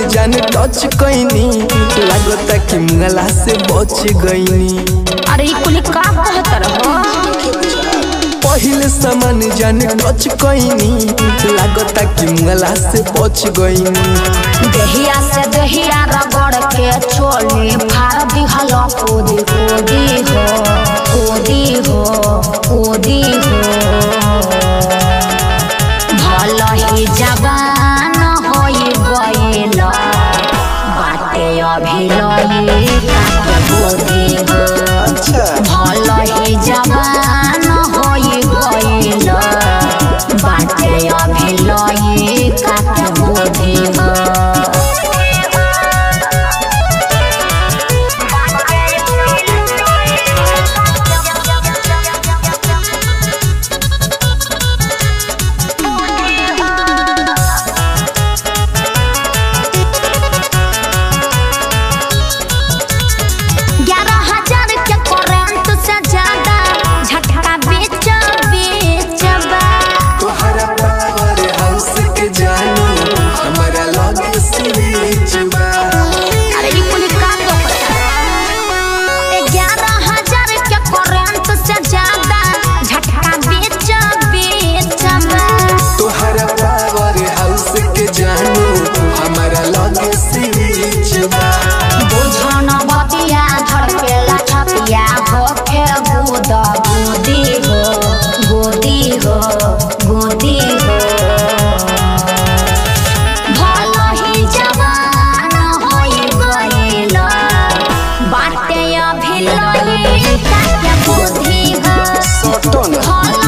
जान टच कैनी लागता कि मुंगला से बच गईनी अरे ई कुली का कहत रहो पहिले सामान जान टच कैनी लागता कि मुंगला से बच गईनी देहिया से देहिया रगड़ के छोली फाड़ दिहल कूदी कूदी हो कूदी हो कूदी हो भल ही जवान होई गइल बाटे अभिलई काके बोधी हो भल ही जवान होई गइल बाटे अभिलई काके बोधी हो ग्यारह हजार के करंट से ज्यादा झटका बेच बेचबा तोहरा पावर हाउस के जानू हमारा लगे स्विच बा अरे ई कुली का तो ग्यारह हजार के करंट से ज्यादा झटका बेच बेचबा तोहरा पावर हाउस के जानू हमारा लगे स्विच बा बुझन बतिया धड़केला छतिया होखे गुद गुदी हो गुदी हो गुदी हो भल ही जवान होई गइल बाटे अभिलई काके बुद्धि हो सटन भल